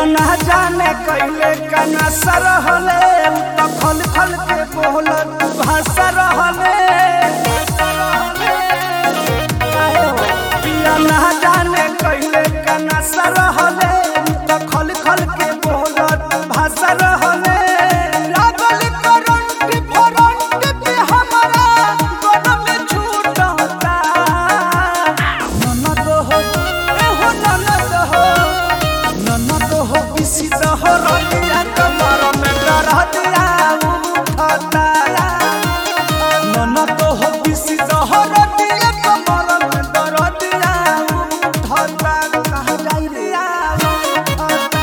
ना जाने कैले कना सरहले त खल खल के बोलत भाषा रहले पिया ना जाने कैले कना सरहले त खल खल के बोलत भाषा रहले लागल करंट फरंट पे हमारा गन में छूटता ननद हो एहो ननद हो ननद हो इसी दहरतिया कमर में डरतिया उठता ननद हो इसी दहरतिया कमर में डरतिया उठता कहाँ जाई रे उठता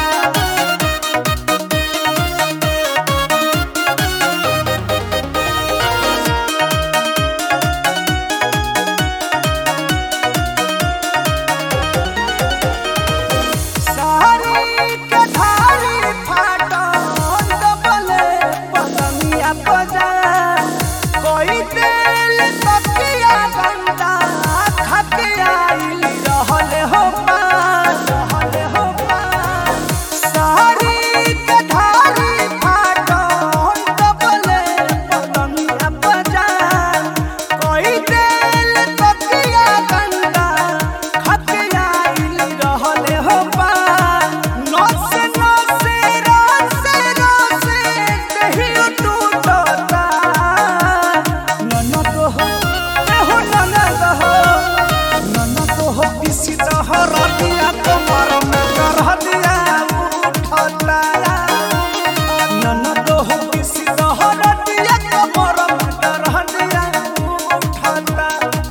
सारी के धारी फाटो दबले पतंगिया बजा कोई दिल तकिया गंदा खतिया इली रहले हो पास रहले हो पास सारी के धारी फाटो दबले पतंगिया बजा कोई दिल तकिया गंदा खतिया इली रहले हो पास नसे नसे रसे रसे कहियो टूटता ननद हो एहो ननद हो ननद हो इसी दहर दिया कमर में करह दिया उठता ननद हो इसी दहर दिया कमर में करह दिया उठता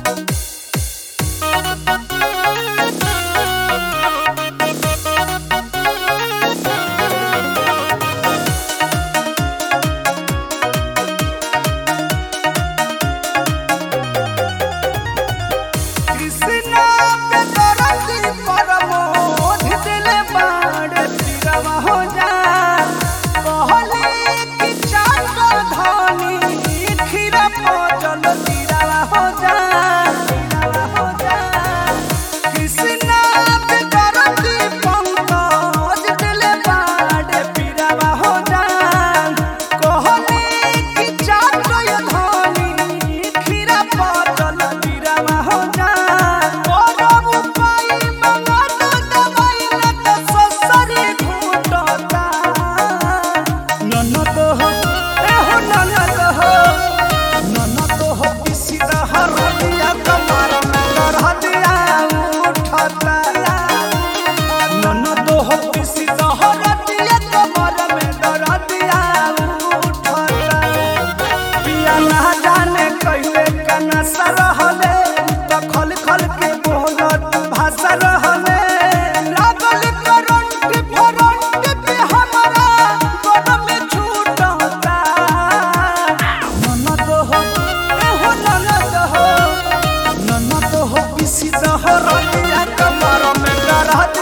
कृष्णा पे दरदी परमोध दिले बाड़ तिरवा हो जा कहले कि चाकर धनी खीरा पचल तिरवा हो जा तिरवा हो जा कृष्णा पे दरदी पंकज दिले बाड़ तिरवा हो जा कहले कि चाकर धनी खीरा पचल तिरवा हो जा करब उपाय मंगत दवाई लत ससरी घुटता ननद हो एहो ननद हो ननद हो इसी दहर दिया कमर में डरह दिया उठता ननद हो इसी दहर दिया कमर में डरह दिया उठता पिया ना जाने कैले कना सरहले त खल खल के बोलत भाषा रहले लागल करंट फरंट पे हमारा गन में छूटता ननद हो एहो ननद हो ननद हो इसी दहर दिया कमर में डरह